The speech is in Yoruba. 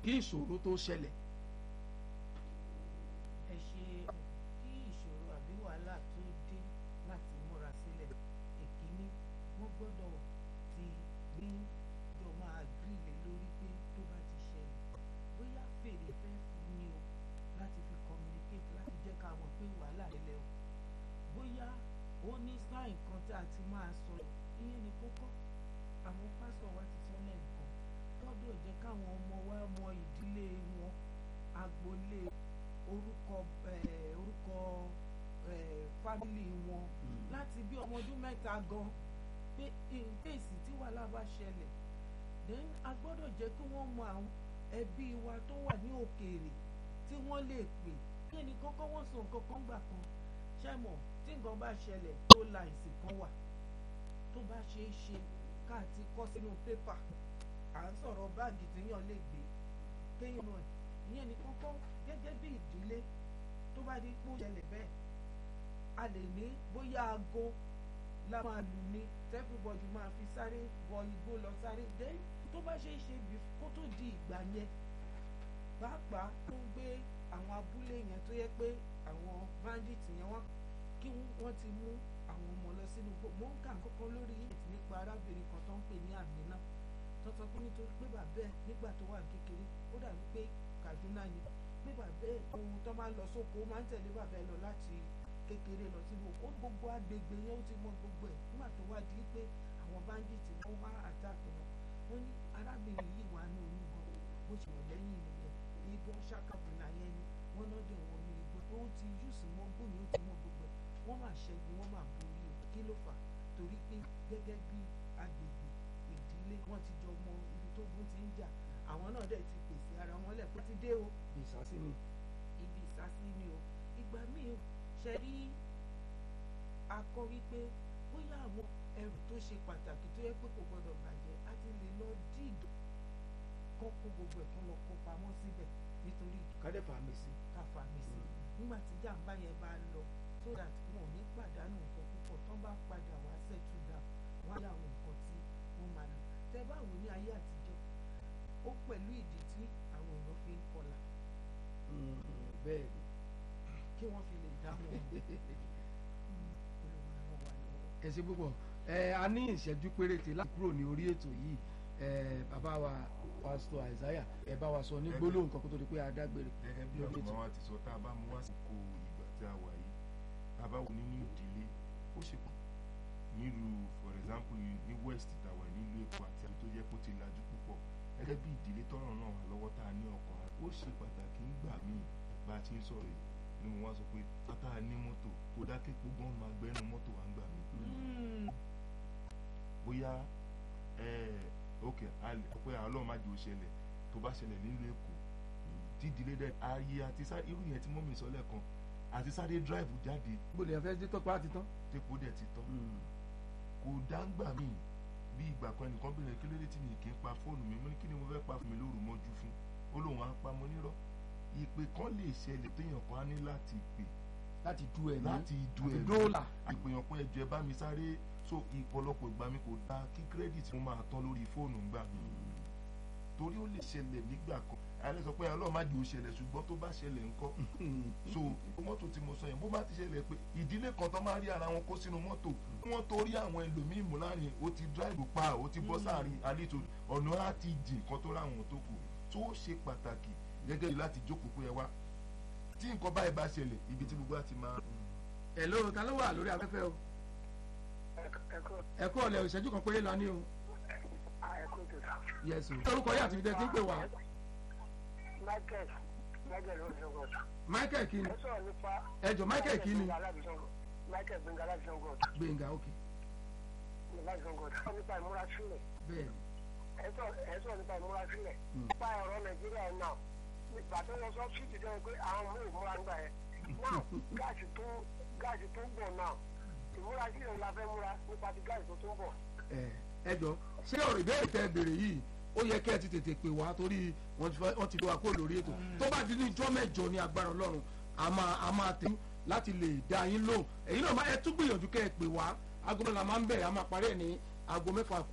kí ìṣòro tó ṣẹlẹ̀. ẹ ṣe kí ìṣòro àbí wàhálà tó dé láti múra sílẹ̀ èkíní wọ́n gbọ́dọ̀ ti ní jọ máa gírílẹ̀ lórí pé tó bá ti ṣẹlẹ̀ bóyá fèrè fẹ́ fún ni o láti fi communicate láti jẹ́ ká mọ̀ pé wàhálà ṣẹlẹ̀ o bóyá ó ní sáìn kan tí a ti máa sọ̀rọ̀ ìyẹn ní kókó àwọn pásọ̀ wa ti sọ lẹ́ẹ̀kan gbọ́dọ̀ jẹ́ káwọn ọmọ wa mọ ìdílé wọn agboolé orúkọ eh, orúkọ eh, fámìlì wọn láti bí ọmọ ọdún mẹ́ta gan pé ìpèsè tí wàhálà bá ṣẹlẹ̀ then a gbọ́dọ̀ jẹ́ kí wọ́n mọ àwọn ẹbí wa tó wà ní òkèèrè tí wọ́n lè pè kí ẹnì kọ́kọ́ wọ́n sọ nǹkan kan gbà kan ṣẹ́mọ̀ tí nǹkan bá ṣẹlẹ̀ tó la ìsìn kan wà tó bá ṣeé ṣe ká ti kọ́ sínú pépà à ń sọ̀rọ̀ báàgì téèyàn lè gbé kéèyàn náà ìyẹn ní kọ́kọ́ gẹ́gẹ́ bí ìdílé tó bá di pé ó ṣẹlẹ̀ bẹ́ẹ̀ a lè ní bóyá aago la máa lù ní everybody máa fi sáré wọ igbó lọ sáré dé tó bá ṣe é ṣe bí kó tó di ìgbà yẹn pàápàá tó ń gbé àwọn abúlé yẹn tó yẹ pé àwọn bandits yẹn wọ́n kí wọ́n ti mú àwọn ọmọ lọ sínú igbó mò ń kà kọ́kọ́ lórí ètò nípa arábìnrin kan tó ń pè ní Àmínà tó sọ pé nítorí pé bàbá ẹ̀ nígbà tó wà kékeré ó dàbí pé Kaduna ni pé bàbá ẹ̀ ohun tó máa ń lọ sóko ó máa ń tẹ̀lé bàbá ẹ̀ lọ láti kékeré lọ sínú ó gbogbo agbègbè yẹn ó ti mọ gbogbo ẹ̀ nígbà tó wá di pé àwọn bandits wọ́n wá àtàkì wọn wọ́n ní arábìnrin yìí wà ní oyún gan bó ṣe wọ̀ lẹ́yìn nìyẹn igbó ṣàkàbùnà yẹn ni wọ́n náà dẹ̀ wọ́n ní igbó tó ti yùsùn mọ́ gbòmí ó ti mọ gbogbo ẹ̀ wọ́n máa ṣẹ́gun wọ́n máa borí o kí ló fà torí pé gẹ́gẹ́ bí agbègbè ìdílé wọ́n ti jọ mọ ibi tó gún ti ń jà àwọn náà dẹ̀ ti pèsè ara wọn lẹ̀ pé ti dé o ìsásí ni. ibi ìsásí ni o ìgbà míì ṣe rí akọ wípé bóyá àwọn ẹrù tó ṣe pàtàkì tó yẹ pé kò gbọdọ̀ bàjẹ́ á ti lè lọ díìdò kọ́ kó gbogbo ẹ̀ kán lọ kó pamọ́ síbẹ̀ nítorí kádẹ́ fàmì sí. ká fàmì sí nígbà tí jàǹbá yẹn bá lọ so that wọn ò ní pàdánù nǹkan púpọ̀ tán bá padà wá settle down wọ́n á yà àwọn nǹkan tí wọ́n máa lò tẹ báwo ní ayé àtijọ́ ó pẹ̀lú ìdí tí àwọn èèyàn fi ń kọlà bẹ́ẹ̀ ni. kí wọ́n fi lè dá wọn ẹ ṣe púpọ̀ ẹ a ní ìṣẹ́jú péréte láti kúrò ní orí ètò yìí ẹ bàbá wa pásítọ̀ Isaiah ẹ bá wa sọ ní gbólóhùn kan kó tó di pé a dágbére gẹ́gẹ́ bí lórí ọ̀gbọ́n ètò. wa ti sọ tá a bá mú wá sí ko ìgbà tí a wà yìí tá a bá wò nínú ìdílé ó ṣe pọ̀ nílùú for example ní west tàwa nílùú Èkó àti àti tó jẹ́ kó ti lajú púpọ̀ gẹ́gẹ́ bí ìdílé tọ́rọ̀ náà wà lọ́wọ́ tá a ní ọkàn ó ṣe pàtàkì ńgbà míì bá a ti ń sọ̀rọ̀ yìí ni mo wá sọ pé tá a ní mọ́tò kó dákẹ́ gbogbo máa gbẹ́nu mọ́tò wá ńgbà míì bóyá ẹ ok pé Ọlọ́run má jẹ́ ó ṣẹlẹ̀ tó bá ṣẹlẹ̀ nílùú Èkó tí ìdílé dẹ ayé àti sáré irú yẹn tí mọ́mí sọ lẹ́ẹ̀kan àti sáré dráìvù jáde gbọ́dọ̀ yẹn fẹ́ dé tọ́pẹ́ àti tán. tépo dẹ̀ ti tán kò dáńgbà mí bí ìgbà kan ẹnìkan bẹ̀rẹ̀ kí ló dé tí mi kì í pa fóònù mi mo ní kí ni mo fẹ́ pa fún mi lóru mọ́jú fún ó lóun á pa mo nírọ́ ìpè kan lè ṣẹlẹ̀ téèyàn kan á ní láti pè láti du ẹ̀mí láti du àti ẹ̀mí dóòlà. ìpèyàn kan ẹjọ́ ẹ bá mi sáré so ìpọ̀lọpọ̀ ìgbà mi kò dá kí kírẹ́dìtì mo máa tán lórí fóònù ńgbà mi torí ó lè ṣẹlẹ̀ nígbà kan àyàlẹ́ sọ pé ọlọ́run má jẹ́ ó ṣẹlẹ̀ ṣùgbọ́n tó bá ṣẹlẹ̀ ńkọ́ so mọ́tò tí mo sọ yẹn bó bá ti ṣẹlẹ̀ pé ìdílé kan tó máa rí ara wọn kó sínú mọ́tò wọ́n torí àwọn ẹlòmíín mú láàrin ó ti dráìbù pa ó ti bọ́ sáàrin àlejò ọ̀nà á ti jìn kan tó ráwọn tó kù tó ṣe pàtàkì gẹ́gẹ́ bí láti jókòó pé ẹ wá tí nǹkan báyìí bá ṣẹlẹ̀ ibi tí gbogbo á ti máa ẹ ló ta ló wà lórí afẹ́fẹ́ o ẹ kú ọ̀lẹ́ ìṣẹ́jú kan péré la ní o. yes o. orúkọ yìí àti ibi tẹ́ ti ń pè wá. Michael Michael Olùsọ̀gọ̀t. Michael kí ni Ẹ sọ̀rọ̀ nípa. ẹ jọ Michael kí ni Michael Gbẹ̀ngà Alábìsọ̀gọ̀t. Gbẹ̀ngà ok Alábìsọ̀gọ̀t. Ẹ sọ̀rọ̀ nípa ìmúrasílẹ̀. bẹ́ẹ̀ ni. Ẹ sọ̀rọ̀ ẹ sọ̀rọ̀ nípa ìmúrasílẹ̀. Hmm. Nípa ọ̀rọ̀ Nàìjíríà náà. Nígbà tó lọ sọ fíìtì jẹ́ pé àwọn mú ìmúra nígbà yẹn. Náà gáàsì tó gáàsì tó ń bọ̀ náà. Ìmúrasílẹ̀ la fẹ́ múra nípa ti gáàsì tó tó ń bọ̀. ẹ ẹ jọ ṣé ọ̀rọ̀ ìbéèrè tẹ́ ẹ béèrè yìí ó yẹ kẹ́ ẹ ti tètè pè wá torí wọ́n ti fẹ́- wọ́n ti gbé wa kúrò lórí ètò tó bá di ní ijọ́ mẹ́jọ ní agbára Ọlọ́run a máa a máa tẹ̀ láti lè dá yín lóhùn èyí náà máa ẹ tún gbìyànjú kẹ́ ẹ pè wá aago mẹ́la máa ń bẹ̀rẹ̀ a máa parí ẹ̀ ní aago mẹ́fà kù